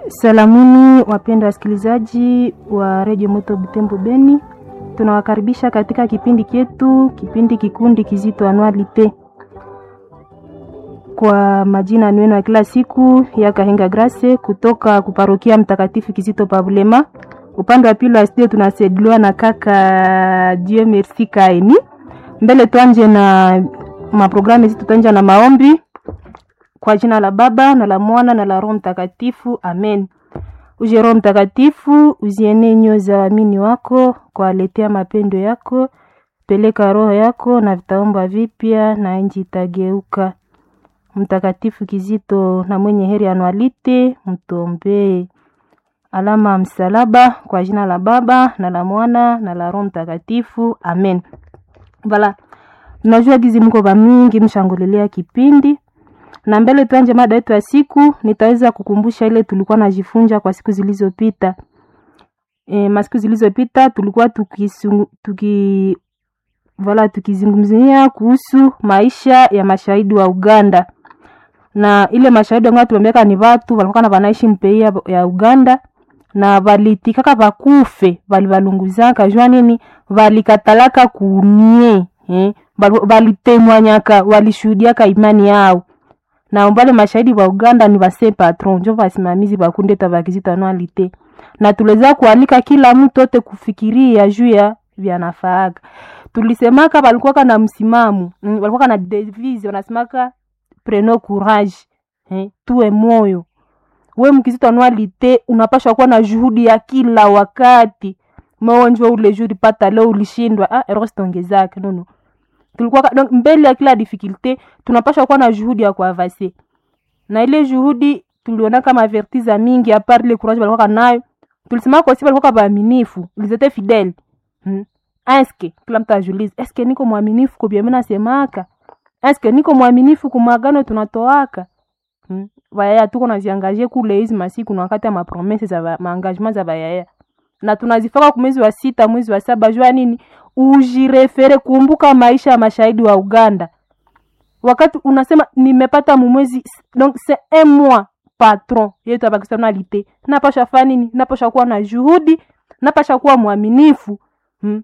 Salamuni wapendwa wasikilizaji wa redio Moto Butembo Beni, tunawakaribisha katika kipindi chetu, kipindi kikundi kizito anualite. Kwa majina niwenu ya kila siku ya Kahenga Grace kutoka kuparokia Mtakatifu Kizito Pabulema. Upande wa pili wa studio tunasaidiwa na kaka Dieu Merci Kaini. Mbele tuanje na maprogramu zetu, tuanje na maombi kwa jina la Baba na la Mwana na la Roho Mtakatifu, amen. Uje Roho Mtakatifu, uzienee nyoyo za waamini wako, kwaletea mapendo yako. Peleka roho yako na vitaomba vipya, na nchi itageuka. Mtakatifu Kizito na mwenye heri anualite, mtuombee. Alama ya msalaba kwa jina la Baba na la Mwana na la Roho Mtakatifu, amen. Vala, najua gizi mko ba mingi mshangulilia kipindi na mbele tuanje mada yetu ya siku, nitaweza kukumbusha ile tulikuwa najifunza kwa siku zilizopita. E, masiku zilizopita tulikuwa tukisungu, tuki vala tukizungumzia kuhusu maisha ya mashahidi wa Uganda na ile mashahidi ambao tuliambia ni watu walikuwa na wanaishi mpei ya, ya Uganda na valitikaka bakufe balibalunguzaka jua nini valikatalaka kunie eh, valitemwanyaka walishuhudiaka imani yao na wale mashahidi wa Uganda ni base patron njo basimamizi bakundeta bakizita anualite na tuliweza kualika kila mtu ote kufikiria juu ya vyanafaaga. Tulisemaka balikuwa na msimamo mm, balikuwa na devise wanasemaka preno courage eh, tuwe moyo we mkizito anualite unapashwa kuwa na juhudi ya kila wakati maonjwa ule juhudi pata leo ulishindwa ah, erostongezake nono tulikuwa donc mbele ya kila difficulté tunapaswa kuwa na juhudi ya kuavase na ile juhudi tuliona kama vertiza mingi apart ile courage walikuwa nayo tulisema kwa sababu walikuwa waaminifu ils étaient fidèles hmm. eske kila mtu ajulize eske niko mwaminifu kwa mimi nasemaka eske niko mwaminifu kwa magano tunatoaka hmm. Vayaya tuko naziangaje kule hizi masiku na wakati ya mapromese za maengagement za vayaya na tunazifaka kwa mwezi wa sita mwezi wa saba jua nini ujirefere kumbuka maisha ya mashahidi wa Uganda. Wakati unasema nimepata mumwezi, donc c'est un mois patron yetu ya personnalité, napasha fanya nini? Napasha kuwa na juhudi, napasha kuwa mwaminifu hmm.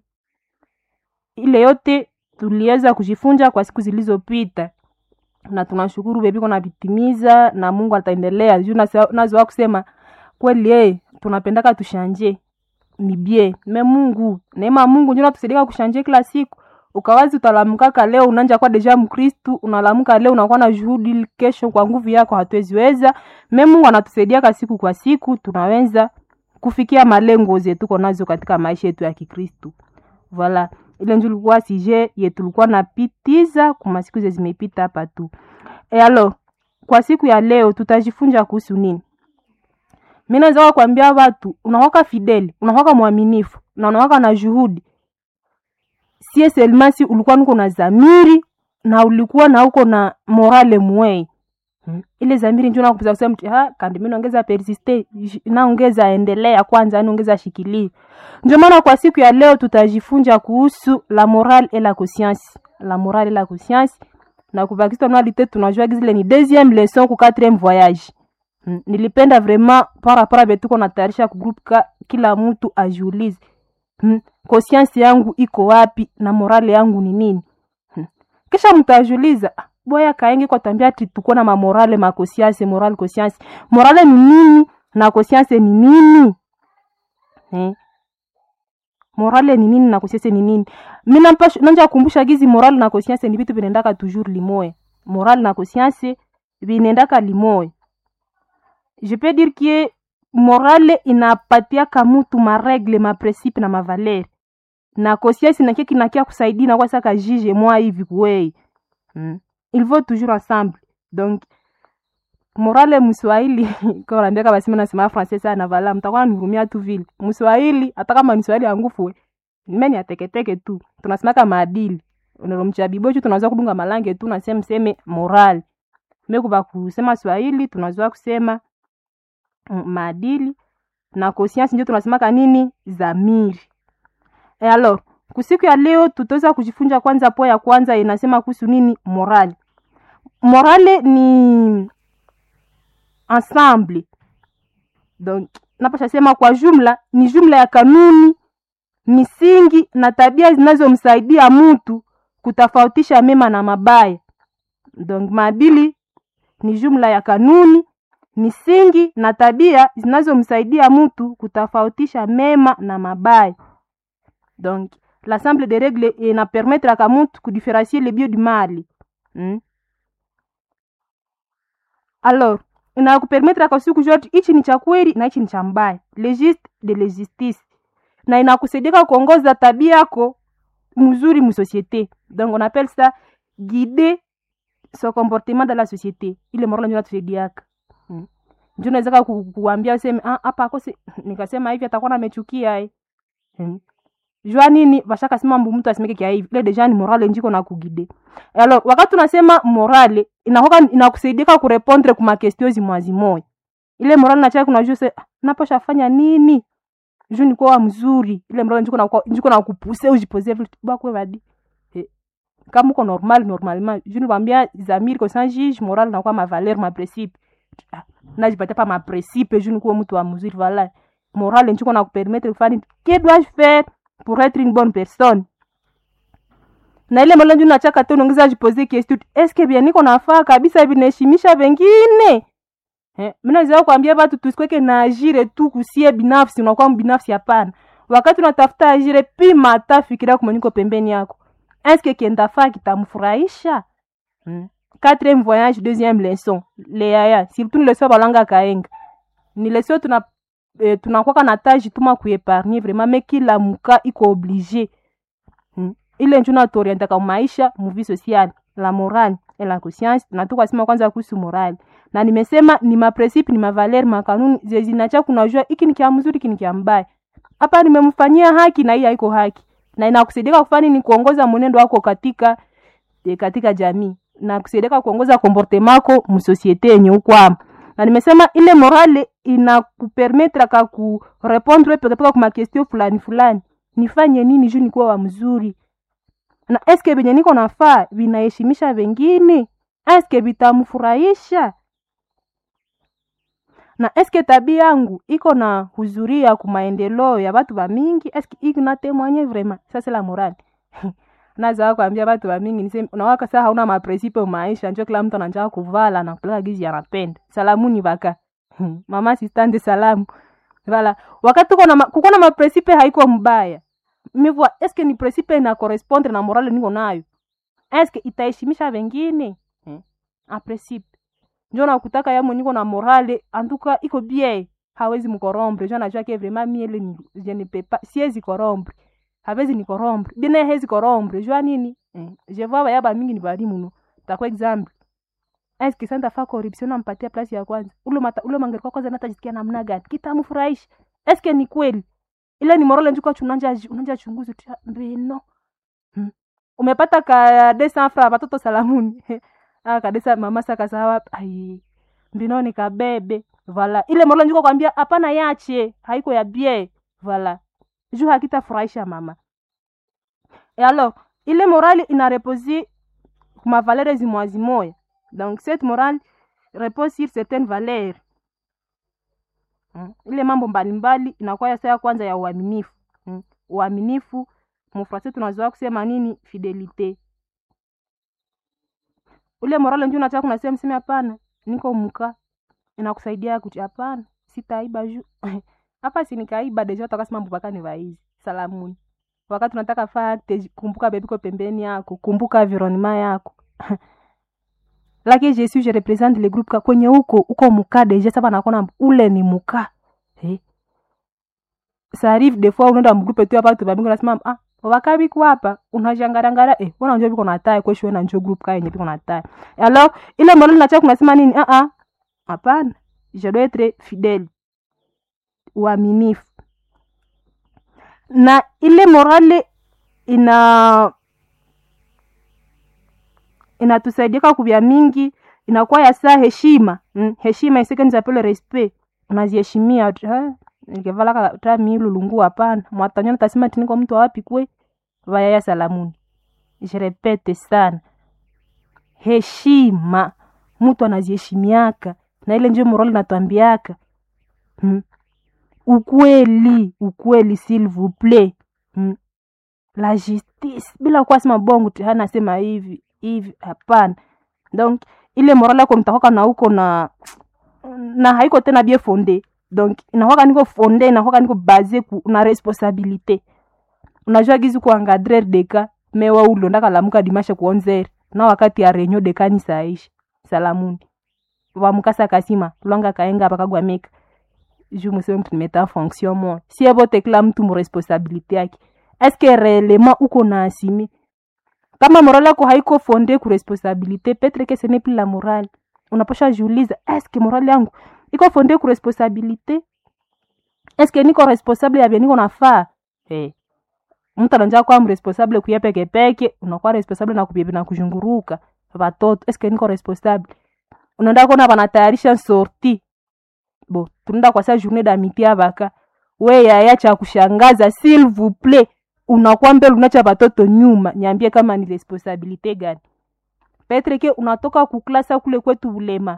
Ile yote tuliweza kujifunza kwa siku zilizopita na tunashukuru bebiko na vitimiza na Mungu ataendelea juu nazo kusema kweli, eh tunapendaka tushanje ni bie me Mungu neema Mungu ndio natusaidia kushanje kila siku. Ukawazi utalamkaka leo unanja kwa deja Mkristu, unalamuka leo unakuwa na juhudi, kesho kwa nguvu yako hatuweziweza. Me Mungu anatusaidia kwa siku kwa siku, tunaweza kufikia malengo zetu tuko nazo katika maisha yetu ya Kikristu. Voilà, ile ndio ilikuwa sije yetu tulikuwa napitiza kwa masiku zimepita hapa tu. E alo, kwa siku ya leo tutajifunza kuhusu nini? Mimi naweza kuambia watu unawaka fideli, unawaka mwaminifu na unawaka na juhudi. Sie selmasi ulikuwa nuko na zamiri na ulikuwa na uko na morale mwei. Hmm. Ile zamiri ndio nakupuza kusema mtu ha kandi mimi naongeza persiste, naongeza endelea kwanza, naongeza shikilia. Ndio maana kwa siku ya leo tutajifunza kuhusu la morale et la conscience. La morale et la conscience na kubakisha nalite tunajua zile ni deuxième leçon ku quatrième voyage. Hmm. Nilipenda vraiment para para betuko natayarisha ku group ka kila mtu ajiulize. Hmm. Conscience yangu iko wapi na morale yangu ni nini? Hmm. Kisha mtajiuliza boya kaenge kwa tambia ati tuko na mamorale ma conscience morale conscience. Morale ni nini na conscience ni nini? Hmm. Morale ni nini na conscience ni nini? Mimi nampasha nanja kukumbusha gizi morale na conscience ni vitu vinaendaka toujours limoya. Morale na conscience vinaendaka limoya je peux dire que morale inapatiaka mutu maregle maprecipe na mavaleri na conscience nakie kinakia kusaidia na kwasaka jije mwa hivi kwei hmm. il faut toujours ensemble donc morale mswahili kwa naambiaka basi mimi nasema français sana vala mtakuwa nihurumia tu vile mswahili hata kama ni swahili angufu mimi ateketeke tu tunasemaka maadili unalomcha bibocho tunaweza kudunga malange tu nasema mseme morale mekuba kusema swahili tunaweza kusema maadili na conscience ndio tunasemaka nini zamiri. E alors, kusiku ya leo tutaweza kujifunza kwanza po ya kwanza inasema kuhusu nini morale. Morale ni ensemble donc napasha sema kwa jumla ni jumla ya kanuni misingi na tabia zinazomsaidia mtu kutofautisha mema na mabaya donc maadili ni jumla ya kanuni misingi na tabia zinazomsaidia mtu kutofautisha mema na mabaya donc l'ensemble des règles inapermettraka mtu kudifférencier le bien du mal hmm? alors inakupermettraka siku zote hichi ni cha kweli na hichi ni cha mbaya legiste de lejustice na inakusaidia kuongoza tabia yako mzuri musociété donc on appelle ça guider son comportement dans la société ile morala ndio natusaidiaka hmm. ndio naweza ku, kuambia useme ah hapa akose nikasema hivi atakuwa amechukia eh hmm. jua nini bashaka sema mbu mtu asimeke kia hivi ile deja ni morale njiko na kugide alors wakati tunasema morale inakoka inakusaidia kurepondre kuma question zimwazi moya ile morale na chai kunajua se naposha fanya nini juu niko wa mzuri ile morale njiko na njiko na kupuse ujipose vitu bakwe badi kama uko normal normalement je ne bambia zamiri ko sans juge moral na kwa ma valeur ma principe na jipata pa ma principe je ne ko mtu wa mzuri voilà moral njiko na kupermettre kufanya que dois-je faire pour être une bonne personne na ile moral njiko nachaka tu unaongeza jipose question est ce que bien niko nafaa kabisa hivi naheshimisha wengine eh mimi naweza kuambia watu tusikweke na ajire tu kusie binafsi unakuwa binafsi hapana wakati unatafuta ajire pima hata fikiria kama niko pembeni yako eske kiendafaa kitamfurahisha hmm. quatrième voyage deuxième leçon leaya surtout ni leçon balanga kaenga ni leçon tuna eh, tunakwaka na taji tuma kuepargne vraiment me kila muka iko oblige hmm. ile njo natuorientaka maisha muvi sociale la morale et la conscience natuka sema kwanza kuhusu morale na nimesema ni mapresipe ni mavaleri makanuni zezinacha kunajua iki ni kia mzuri iki ni kia mbaya hapa nimemfanyia haki na hii haiko haki na inakusaidia kufanya ni kuongoza mwenendo wako katika e, katika jamii na kusaidia kuongoza comportement mako msosiete yenye ukwama na nimesema ile morale inakupermetre ka kurepondre pekepeke kuma question fulani fulani nifanye nini juu nikuwa wa mzuri na eske venye niko nafaa vinaheshimisha vengine eske vitamfurahisha na eske tabia yangu iko na huzuria ku maendeleo ya batu ba mingi eske iko na témoigner vraiment ça c'est la morale naza kuambia batu ba mingi niseme unawaka saa hauna mapresipe maisha njo kila mtu anataka kuvala na kulala gizi anapenda salamuni baka mama assistante salamu vala wakati uko na kuko na mapresipe haiko mbaya mivua eske ni presipe na correspondre na morale niko nayo eske itaheshimisha wengine hmm. a presipe njo nakutaka yamo niko na morale antuka iko bien hawezi mkorombre njo najua ke vraiment miele ni je ne peux pas siezi korombre hawezi ni korombre bine hezi korombre jua nini eh. je vois bayaba mingi ni balimu no takwa example eske santa fa corruption nampatia place ya kwanza ule mata ule mangeri kwa kwanza natajisikia namna gani kitamfurahisha eske ni kweli ile ni morale njuko chunanja unanja chunguzi tu mbino hmm. umepata ka 200 francs watoto salamuni ah kadesa mama saka sawa ai mbino ni kabebe vala ile morale njuko kwambia hapana yache haiko ya bie vala juu hakitafurahisha mama et alors ile morale ina reposer ma valeur zimwazi moya donc cette morale repose sur certaines valeurs mm. ile mambo mbalimbali inakuwa ya saa kwanza ya uaminifu mm. uaminifu mufrase tunazoa kusema nini fidelite ule morale nju nataka kunasema mseme hapana niko mka inakusaidia kuti hapana sitaiba juu hapa si nikaiba deja utakasema mpaka ni vaizi salamuni wakati unataka fakte kumbuka bebiko pembeni yako kumbuka environnement yako lakini je suis je represente le groupe kwenye huko uko muka deja sasa nakona ule ni muka eh ça arrive des fois unaenda mgrupe tu hapa tu babingo nasema ah wakabi kwa hapa unajangarangara eh bona njoo biko natai kwa shwe na njoo group ka yenye biko natai alors ile mbona nacha kunasema nini ah ah hapana je dois être fidèle uaminifu na ile morale ina inatusaidia kubya mingi inakuwa ya saa heshima mm, heshima isike nizapele respect unaziheshimia nikevala ta milulungu hapana mwatanyo natasema tiniko mtu wapi kwe vayaya salamuni je repete sana heshima mtu anaziheshimiaka na ile njo morale natwambiaka hmm. ukweli ukweli s'il vous plaît mm. la justice bila kuwa sema bongo tu anasema hivi hivi hapana donc ile morale yako mtakwaka na uko na na haiko tena bien fonde donc inakwaka niko fonde inakwaka niko base ku na responsabilité unajua gizi kuangadrer deka mewa ulondaka lamuka dimashe kuonzere na wakati ya renyo dekani saishi salamuni vamukasa kasima lwanga kaenga pakagwameka ju museme mtu nimeta fonction mo sie vote kila mtu muresponsabilité yake eske réellement uko na asimi kama morale yako haiko fonde ku responsabilité petre que ce n'est plus la morale unaposha jiuliza eske morale yangu iko fonde ku responsabilité eske niko responsable ya vya niko nafaa hey. mtu ananja kwa mresponsable kuya peke peke unakuwa responsable na kubebe na kuzhunguruka watoto eske niko responsable unaenda kona wanatayarisha sorti bo tunaenda kwa saa journée d'amitié abaka we yaya cha kushangaza s'il vous plaît unakuwa mbele unacha watoto nyuma niambie kama ni responsabilité gani petre ke unatoka kuklasa kule kwetu ulema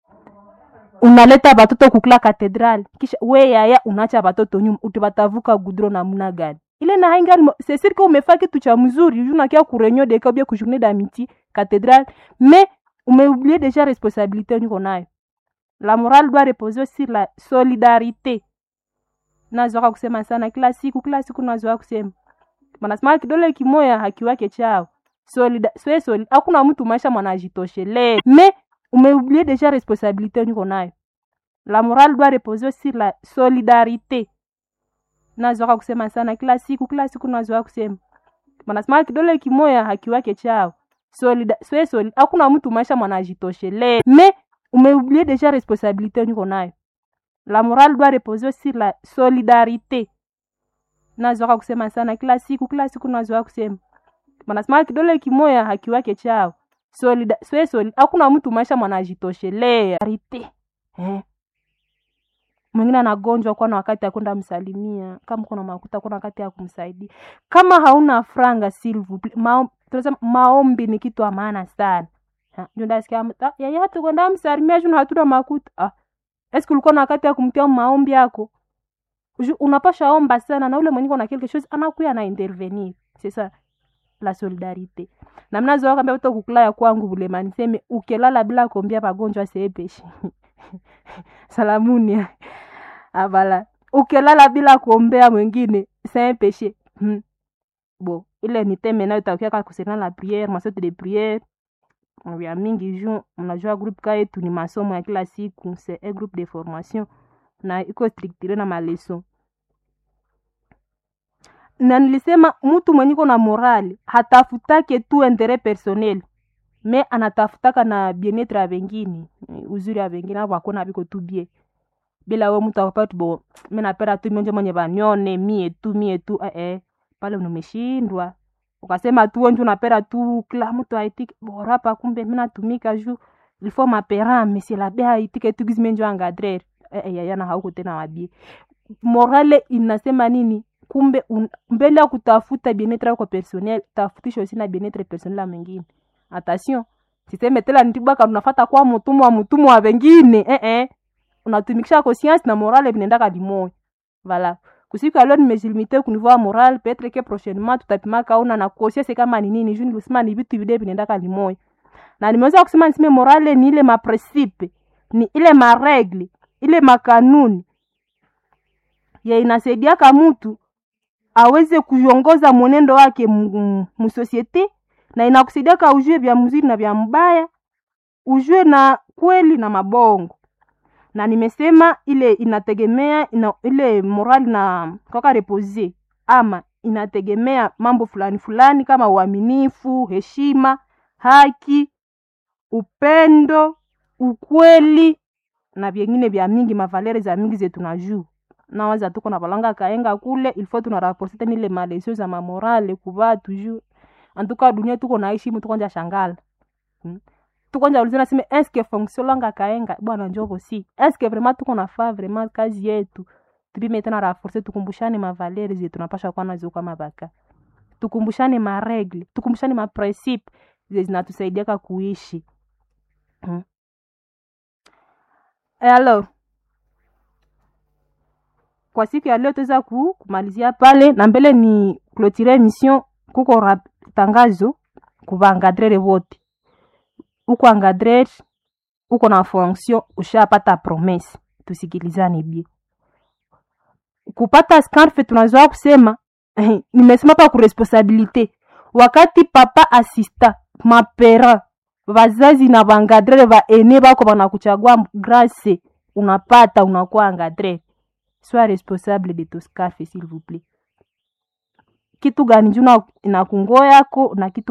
unaleta watoto kukula katedral kisha we yaya unacha watoto nyuma utibatavuka gudro namna gani ile na haingani c'est sûr que umefaa kitu cha mzuri unakia kurenyo deka ubia ku journée d'amitié cathédrale mais umeoublié déjà responsabilité niko nayo la morale doit reposer sur la solidarité nazoaka kusema sana kila siku kila siku nazoaka kusema manasema kidole kimoya hakiwake chao solida swe soli hakuna mtu maisha mwanajitoshelea mais umeoublié déjà responsabilité niko nayo la morale doit reposer sur la solidarité nazoaka kusema sana kila siku kila siku nazoaka kusema manasema kidole kimoya hakiwake chao solida swe soli hakuna mtu maisha mwanajitoshelea mais umeoublié déjà responsabilité niko nayo la morale doit reposer sur la solidarité nazoaka kusema sana kila siku kila siku nazoaka kusema manasema kidole kimoya hakiwake chao solida swe soli hakuna mtu maisha mwanajitoshelea rite eh mwingine anagonjwa kuwa na wakati ya kwenda msalimia kama kuna makuta kuna wakati ya kumsaidia kama hauna franga silvu mao, maombi ni kitu ya maana sana ndasikia yaya hatu kwenda msalimia juu hatuna makuta ah. eski ulikuwa na wakati ya kumtia maombi yako unapasha omba sana na ule mwenye na quelque chose anakuya na intervenir c'est ça la solidarité na mnazoa kambia uto kukula ya kwangu bulema niseme ukelala bila kuombia pagonjwa seepeshi salamuni avala ukilala bila kuombea mwingine c'est un péché hmm. bon ile ni teme nayo takiaka kusena la prière masote de prière vya mingi ju mnajua groupe ka yetu ni masomo ya kila siku c'est un groupe de formation na iko structure na maleson na nilisema mtu mwenye iko na morali hatafutake tu interet personnel me anatafutaka na bienetre ya vengine uzuri ya vengine avo akona viko tu bie bila we mtu akapati bo mi napenda tu mionje mwenye vanione mie tu mie tu eh, eh. pale umeshindwa ukasema tu wenje unapenda tu kila mtu aitike borapa kumbe mi natumika ju ilfo maperame silabe aitike tu gizimenjo angadrer eh, eh, yayana hauko tena wabie morale inasema nini kumbe un, mbele ya kutafuta bienetre yako personnel tafutisha usi na bienetre personnel ya mwingine attention siseme tela nitibwaka unafata kwa mutumwa wa mutumwa wa wengine eh eh unatumikisha conscience na morale vinaendaka limoya voilà kusiku alio nimejilimite kunivua moral petre ke prochainement tutapimaka una na conscience kama ni nini juu nilisema ni vitu vide vinaendaka limoya na nimeweza kusema niseme morale ni ile maprincipe ni ile maregle ile makanuni ya inasaidiaka mtu aweze kuongoza mwenendo wake musosiete na inakusaidiaka ujue vya mzuri na vya mbaya ujue na kweli na mabongo na nimesema ile inategemea ina, ile morali na kaka repose ama inategemea mambo fulani fulani kama uaminifu heshima haki upendo ukweli na vyengine vya mingi mavalere za mingi zetu na juu nawaza tuko na balanga kaenga kule ilfo tunaraporte tena ile malesio za mamorale kuva toujours antuka dunia tuko naishi mu tukonja shangala hmm? tukonja ulizana sime eske fonction langa kaenga bwana njovo si eske vraiment tuko nafaa vraiment kazi yetu tupime tena raforce tukumbushane mavalere zetu tunapasha kuwa nazo kama baka tukumbushane maregle tukumbushane maprincipe ze zinatusaidiaka kuishi hmm? e alors kwa siku ya leo tuweza ku, kumalizia pale na mbele ni clotire emission kuko rap, tangazo kuvaangadrere wote uko angadrere uko na fonction ushapata promesse tusikilizane bie kupata scarfe tunazoa kusema eh, nimesema pa kuresponsabilite wakati papa asista mapera vazazi na vangadrere vaene vako vanakuchagua grase unapata unakuwa angadrere sois responsable de to scarfe s'il vous plaît kitu gani juu na- inakungoa yako na kitu